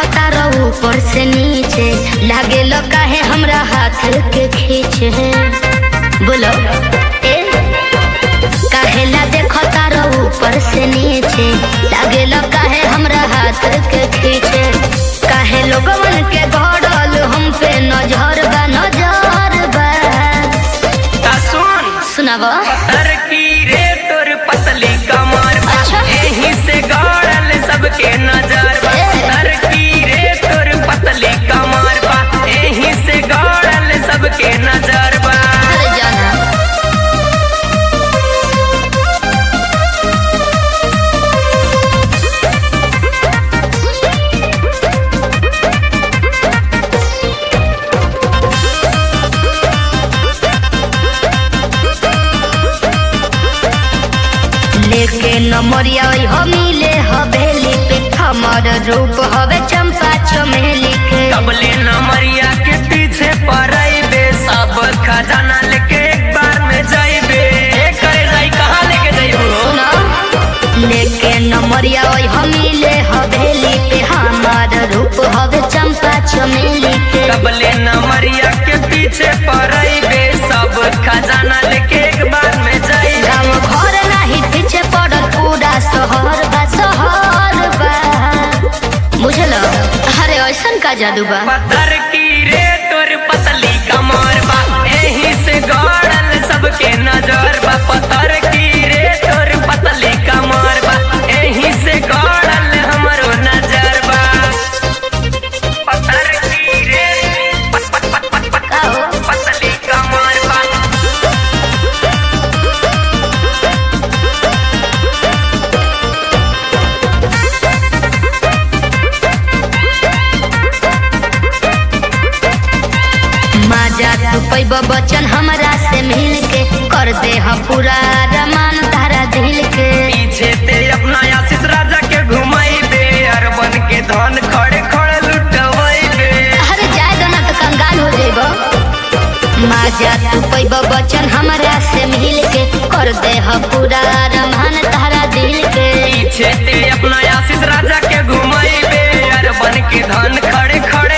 देखता रहो ऊपर से नीचे लागे लो काहे हमरा हाथ के खींचे बोलो ए काहे ला देखता रहो ऊपर से नीचे लागे लो काहे हमरा हाथ के खींचे काहे लोगवन के गड़ल हम पे नजर बा नजर बा ता सुन सुनावा पत्थर की रे तोर पतली कमर बा। अच्छा। एही से गड़ल सबके नजर बा। ए। पत्थर की रे तोर पतली कमर बा। एही से गड़ल सबके नजर बा अरे जाना लेके नमरिया हो मिले हवेली पे हमर रूप हवे चंपा चमेली के कबले नमरिया के पीछे पड़े सब खजाना लेके एक बार में जाइबे करे जाई कहाँ लेके जाइबो सुना लेके नमरिया हो मिले हवेली पे हमर रूप हवे चंपा चमेली के कबले नमरिया के पीछे पड़े सब खजाना लेके एक बार में जाइबे गाँव घर नाही पीछे पड़ल पूरा शहर बा शहर बा बुझल अरे ऐसन का जादू बा पत्थर की रे तोर पतली कमर बा एही से गड़ल सबके नजर बा पत्थर की रे तोर पतली कमर बा एही से गड़ल हमरो नजर बा पत्थर की रे पत- पत- पत- पत- पत- का हो? पतली कमर बा मजा तू पैब बचन हमरा से मिल के कर दे ह पूरा रमान तारा दिल के पीछे ते अपना आशीष राजा के घुमाई दे अरबन के धन खड़े खड़े लुटवाई दे अरे जाए दो ना तो कंगाल हो जाइब मजा तू पैब बचन हमरा से मिल के कर दे ह पूरा रमान तारा दिल के पीछे ते अपना आशीष राजा के घुमाई बे अरबन के धन खड़े खड़े